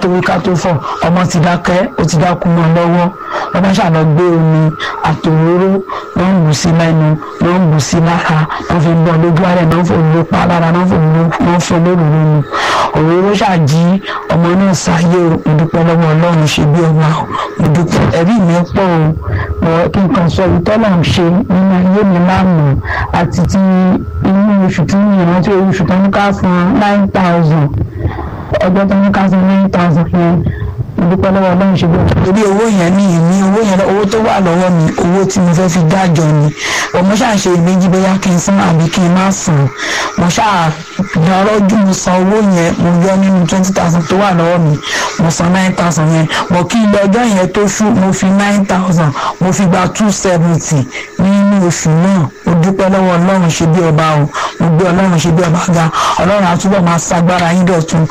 torí ká tó fọ̀ ọmọ ti dákẹ́ ó ti dákú mọ́ lọ́wọ́ ọmọ ṣàlọ́ gbé omi àtòróró ló ń bù sí lẹ́nu ló ń bù sí lára ló fi bọ́ lójú ààrẹ ló ń fò ló pa lára ló ń fò ló ń fò lóru lóru òróró ṣàjí ọmọ náà sáyé o mo dúpẹ́ lọ́wọ́ ọlọ́run ṣe bí ọba o mo dúpẹ́ ẹ̀rí mi pọ̀ o mo kí n kàn sọ ìtọ́lọ̀ ń ṣe nínú ayé mi lánàá àti ti inú oṣù tí mi ìrántí oṣù tó ń ká fún nine thousand ọjọ́ tó ń ká fún nine thousand yẹn dúpẹ́ lọ́wọ́ ọlọ́run ṣe bẹ́ẹ̀. torí owó yẹn ní ìní owó yẹn owó tó wà lọ́wọ́ mi owó tí mo fẹ́ fi dájọ́ ni ọmọ ṣáà ṣe ìméjì bóyá kí n san àbí kí n má san mo ṣáà dọ́rọ́jú mo san owó yẹn mo yọ nínú twenty thousand tó wà lọ́wọ́ mi mo san nine thousand yẹn mo kí ilé ọjọ́ yẹn tó ṣú mo fi nine thousand mo fi gba two seventy nínú oṣù náà mo dúpẹ́ lọ́wọ́ ọlọ́run ṣe bí ọba o mo gbé ọlọ́run ṣe bí ọba ga ọlọ́run àtúbọ̀ máa ṣagbára yín dọ̀tun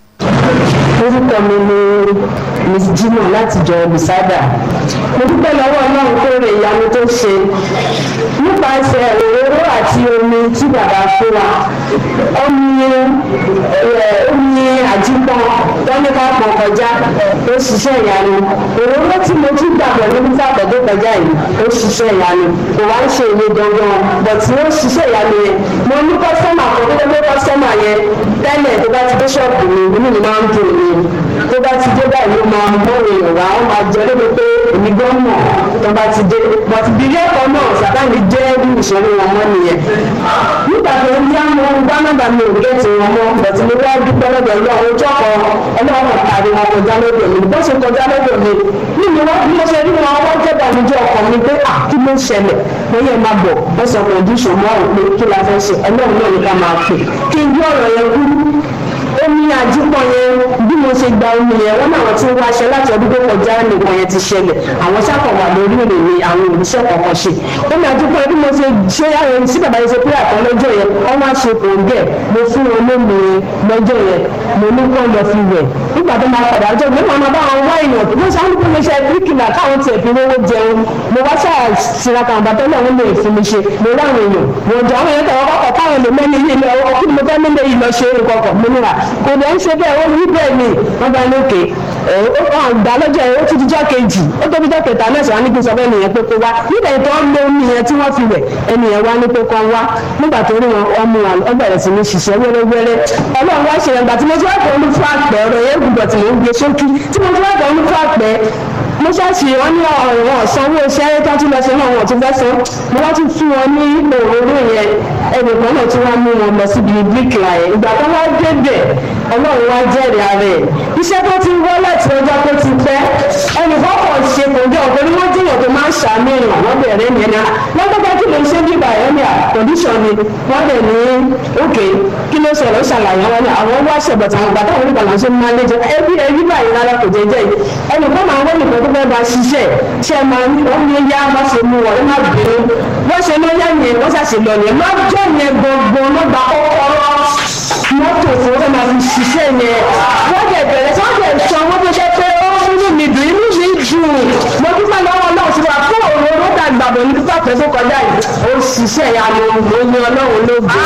orúkọ mi ni miss jimo láti jọ olùsádà mo dúpẹ́ lọ́wọ́ ọlọ́run tó rè ìyanu tó ṣe nípasẹ̀ òróró àti omi tí bàbá fún wa omi omi àjípọn tọ́níkà pọ̀ kọjá ó ṣiṣẹ́ ìyanu òróró tí mo tún gbàgbọ́ nínú sàpọ̀dé kọjá yìí ó ṣiṣẹ́ ìyanu kò wá ń ṣe èmi gangan bọ̀tí ó ṣiṣẹ́ ìyanu yẹn mo ní kọ́sọ́mà kan tó tó kọ́sọ́mà yẹn tẹ́lẹ̀ tó bá ti dé ṣọ́ọ̀bù mi inú mi máa ń dùn mí tó bá ti dé báyìí ló máa mú èèyàn wá wọn máa jẹ lóbi pé èmi gan mọ̀ tó bá ti dé bọ̀tí bílẹ̀ ẹ̀kọ́ náà sàtáni jẹ́ bí ìṣòro wọn mọ́ nìyẹn nígbà tó ń yá mo gbá nọ́mbà mi ò gẹ́tì wọn mọ́ bọ̀tí mo wá dúpẹ́ lọ́dọ̀ ọlọ́run ojú ọkọ̀ ọlọ́run tàbí wọn kọjá lọ́dọ̀ mi bó ṣe kọjá lọ́dọ̀ mi nínú wọn bí mo ṣe rí wọn wọ́n jẹ́ bàmíjẹ́ ọkọ̀ mi pé à kí ló ń ṣẹlẹ̀ mo yẹ máa bọ̀ wọ́n sọ kọ̀ǹdíṣọ̀ mọ́ ọ̀ pé kí la fẹ́ ṣe ọlọ́run náà ní ká máa pè kí n gbé ọ̀rọ̀ yẹn kúrú omi àjípọ̀ yẹn bí mo ṣe gba omi yẹn wọ́n náà tí ń wáṣẹ láti ọdún tó kọjá nìkan yẹn ti ṣẹlẹ̀ àwọn sáfọ̀ wà lórí èrè ni àwọn òṣìṣẹ́ kọ̀ọ̀kan ṣe omi àjípọ̀ yẹn bí mo ṣe ṣe àyẹ̀wò sí bàbá yẹn ṣe pé àtọ́ lọ́jọ́ yẹn wọ́n wá ṣe kòǹgẹ̀ mo fún wọn lómi lọ́jọ́ yẹn mo ní kó lọ fi wẹ̀ nígbà tó máa padà ọjọ́ mi máa bá wọn wá èèyàn tó ṣe àwọn ìpínlẹ̀ iṣẹ́ bíríkìlà káwọn tiẹ̀ fi rówó jẹun mo wá ṣáà tiraka àwọn bàtọ́ náà wọ́n lè fún mi ṣe mo ráwọn èèyàn wọ́n jọ àwọn èèyàn tẹ̀wọ́ kọ́kọ́ káwọn lè mẹ́ni yìí lọ kí ni mo fẹ́ mẹ́lẹ̀ yìí lọ ṣe é kọ̀ọ̀kan mo níra kò dẹ̀ ń ṣe bẹ́ẹ̀ ó rí bẹ́ẹ̀ ni wọ́n bá ní òkè ó kàn gbà lọ́jọ́ yẹn ó ti dijọ́ kejì ó tóbi jọ́ kẹta náà sọ̀rọ̀ ní kí n sọ fẹ́ nìyẹn pé kó wá nígbà tó ń lo omi yẹn tí wọ́n fi wẹ̀ ẹnìyẹn wá ní pé kó wá nígbà tó rí wọn wọ́n mú wọn ó bẹ̀rẹ̀ sí ní ṣiṣẹ́ wẹ́rẹ́wẹ́rẹ́ ọlọ́run wá ṣe ẹgbà tí mo ti wá pọ̀ ní fún àpẹ ọ̀rọ̀ yẹn gbùgbọ̀ tí mo ń gbé sókí tí mo ti wá pọ̀ ní fún àpẹ mo ṣáàṣì wọn ní ọ̀rọ̀ sanwó iṣẹ́ tó tún lọ sí náà wọn tún fẹ́ san mo wá tún fún wọn ní òróró yẹn ẹnìkan náà tí wọ́n mú wọn lọ síbi bíríkìlà yẹn ìgbà tó wá débẹ̀ ọlọ́run wá jẹ́rìí ara ẹ̀ iṣẹ́ tó ti wọ́ láti ọjọ́ tó ti pẹ́ ẹnìkan kọ̀ ṣe kò jẹ́ ọ̀pọ̀ ni wọ́n jẹ́yàn tó máa ń ṣàmì èèyàn wọ́n bẹ̀rẹ̀ ní ẹ̀ná lọ́gbọ́gbọ́ kí ló ń ṣe bíbà ẹ̀ ní àkọ́ndíṣọ̀n ni wọ́n dẹ̀ ní òkè kí ló ṣẹlẹ̀ ó ṣàlàyé wọn ni àwọn wá ṣẹ̀bọ̀ tàwọn gbà táwọn onígbà láṣẹ máa lé jẹ ẹbí ẹbí báyìí rárá kò jẹ jẹ yìí ẹnìkan máa wọ́n nìkan tó fẹ́ bá ṣiṣẹ́ ṣe máa ń wọ́n ní yá wọ́n ṣe mú wọn má bínú wọ́n ṣe ló yá yẹn wọ́n ṣàṣe lọ yẹn lọ́jọ́ yẹn gbọ̀ngbọ̀n ló gba kọ́kọ́rọ́ mọ́tò fún wọn máa fi ṣiṣẹ́ yẹn wọ́n dẹ̀ bẹ̀rẹ̀ tí wọ́n dẹ̀ sọ wọ́n tó jẹ́ pé ó inú mi dùn inú mi dùn mo dúpẹ́ lọ́wọ́ náà ti wà fún òun ló dàgbàbọ̀ ní pípa pẹ́ tó kọjá yìí ó ṣiṣẹ́ ìyanu mo ní ọlọ́run ló gbé.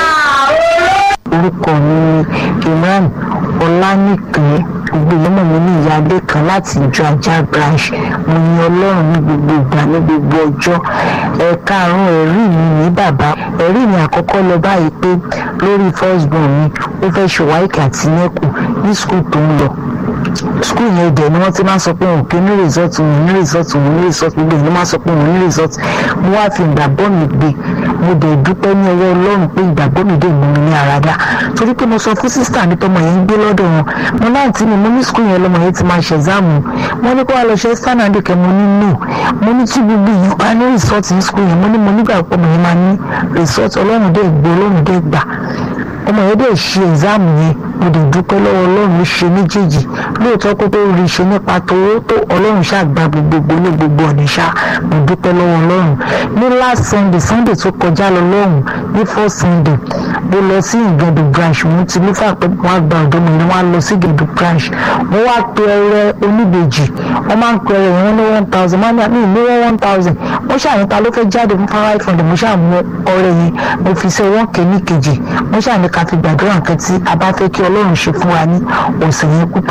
orúkọ mi ni imran ọlánìkan gbogbo ìlú mi ní ìyáálé kan láti ìjọ ajá branch mo ní ọlọ́run ní gbogbo ìgbà ní gbogbo ọjọ́ ẹ̀ka àrùn ẹ̀rí mi ní bàbá ẹ̀rí mi àkọ́kọ́ lọ báyìí pé lórí first born mi ó fẹ́ ṣe wáìkì àti nẹ́kù ní skul tó ń lọ skul yẹn dẹ̀ ni wọ́n ti máa sọ pé òun kì í ní result òun ní result òun ní result gbogbo ìlú máa sọ pé òun ní result mo wá fi ìgbàgbọ́ mi gbé mo dẹ̀ dúpẹ́ ní ọwọ́ ọlọ́run pé ìgbàgbọ́ mi dé mú mi ní àràdá torí pé mo sọ fún sísítà mi tọmọ yẹn ń gbé lọ́dọ̀ wọn mo náà tí mi mo ní skul yẹn lọmọ yẹn ti máa ṣe ẹ̀záàmù wọ́n ní kó wá lọ ṣe sànàdé kẹ́ mo ní no mo ní tí gbogbo yìí bá ní result ní skul yẹn mo ní mo nígbà pọ̀ mo yẹn máa ní result ọlọ́run dẹ̀ gbé ọlọ́run dẹ̀ gbà ọmọ yẹn dẹ̀ ṣe ẹ̀záàmù yẹn mo dẹ̀ dúpẹ́ lọ́wọ́ ọlọ́run ló ṣe méjèèjì lóòótọ́ kó tó rí ṣe nípa tówó tó ọlọ́run ṣàgbà gbogbo ní gbogbo ọ̀nà ṣá mo dúpẹ́ lọ́wọ́ ọlọ́run ní last sunday sunday tó kọjá lọ lọ́hùn ní first sunday mo lọ sí ìgẹ̀dù branch mo ti lúfà pé wọ́n á gba ọ̀dọ́ mi ni wọ́n á lọ sí ìgẹ̀dù branch mo wá pe ẹrẹ oníbejì wọ́n máa ń pe ẹrẹ wọn ní one thousand wọ́n ní ní wọ́n one thousand mo ṣàyẹ̀ta ló fẹ́ jáde fún five hundred mo ṣàmú ọrẹ yẹn mo fi ṣe wọ́n kéní kejì mo ṣàní ká fi gbàdúrà nǹkan tí a bá fẹ́ kí ọlọ́run ṣe fún wa ní ọ̀sẹ̀ yẹn kú